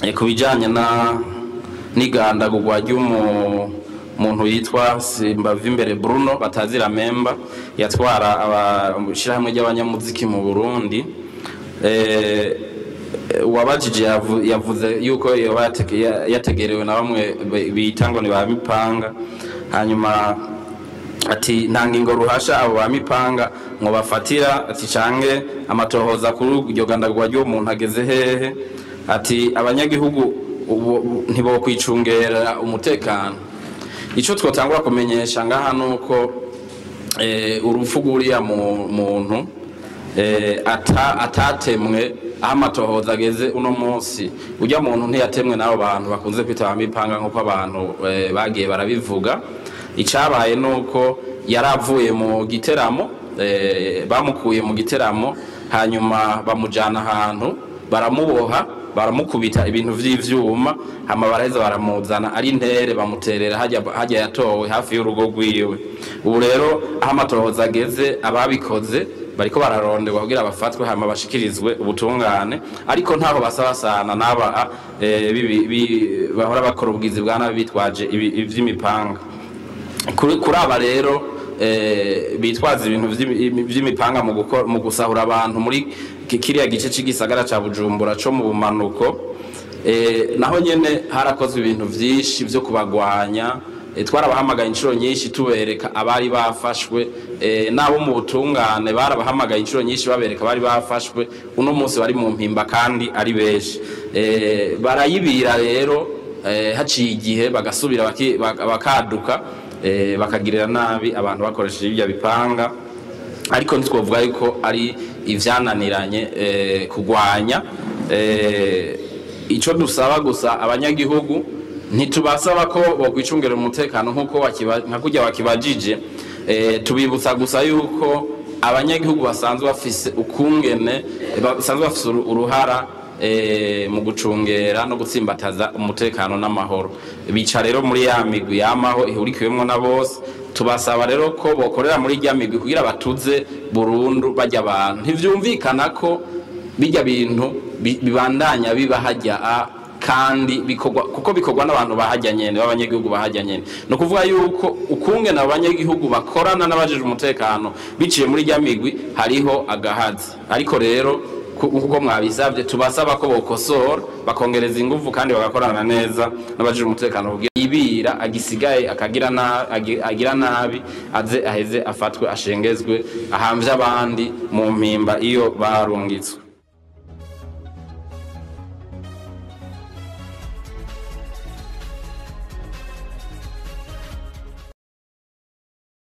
eh, ku bijanye na n'igandagurwa ry'umuntu yitwa Simbavimbere Bruno batazira memba yatwara abashirahamwe ry'abanyamuziki mu Burundi eh, uwabajije yavu- yavuze yuko yoba yatege- ya- yategerewe na bamwe be- bita ngo ni ba mipanga hanyuma ati nta ngingo ruhasha abo ba mipanga ngo bafatira ati cange amatohoza kuri iryo gandagurwa ry'uwo muntu ageze hehe ati abanyagihugu ubu ntibokwicungera umutekano ico twotangura kumenyesha ngaha nuko eh, urupfu rw'uriya mu- muntu eh, ata- atatemwe aho amatohoza ageze uno munsi urya muntu ntiyatemwe n'abo bantu bakunze kwita ba mipanga nk'uko abantu eh, bagiye barabivuga icabaye nuko yari avuye mu giteramo eh, bamukuye mu giteramo hanyuma bamujana ahantu baramuboha baramukubita ibintu vy'ivyuma hama baraheza baramuzana ari intere bamuterera hajya hajya yatowe hafi y'urugo rwiwe ubu rero aho amatohoza ageze ababikoze bariko bararonderwa kugira bafatwe hama bashikirizwe ubutungane ariko ntaho basabasana n'aba eh, bibi- bi- bahora bakora ubwizi bwa nabi bitwaje ibi- ivy'imipanga kuri kuri aba rero eh, bitwaza ibintu vy'imi- vy'imipanga mu gukora- mu gusahura abantu muri ki- kiriya gice c'igisagara ca bujumbura co mu bumanuko eh, naho nyene harakozwe ibintu vyinshi vyo kubagwanya eh, twarabahamagaye inshuro nyinshi tubereka abari bafashwe eh, n'abo mu butungane barabahamagaye inshuro nyinshi babereka abari bafashwe uno munsi bari mu mpimba kandi ari benshi eh, barayibira rero eh, haciye igihe bagasubira baki- bak- bakaduka eh, bakagirira nabi abantu bakoresheje ibyo bipanga ariko ntitwovuga yuko ari ivyananiranye eh, kugwanya eh, ico dusaba gusa abanyagihugu ntitubasaba ko bokwicungira umutekano nk'uko wakiba- nka kurya wakibajije eh, tubibutsa gusa yuko abanyagihugu basanzwe bafise ukungene basanzwe bafise uru- uruhara eh, mu gucungera no gutsimbataza umutekano n'amahoro bica rero muri ya migwi yamaho ihurikiwemwo na bose tubasaba rero ko bokorera muri rya migwi kugira batuze burundu bajya abantu ntivyumvikana ko bijya bintu bi- bibandanya biba hajya a kandi bikorwa kuko bikorwa n'abantu bahajya nyene b'abanyagihugu bahajya nyene ni ukuvuga yuko ukungene abo banyagihugu bakorana n'abajejwe umutekano biciye muri rya migwi hariho agahazi ariko rero ku- kuko mwabisabye tubasaba ko bokosora bakongereza ingufu kandi bagakorana neza n'abajejwe umutekano kugira ibira agisigaye akagira na- agi- agira nabi aze aheze afatwe ashengezwe ahamvye abandi mu mpimba iyo barungitswe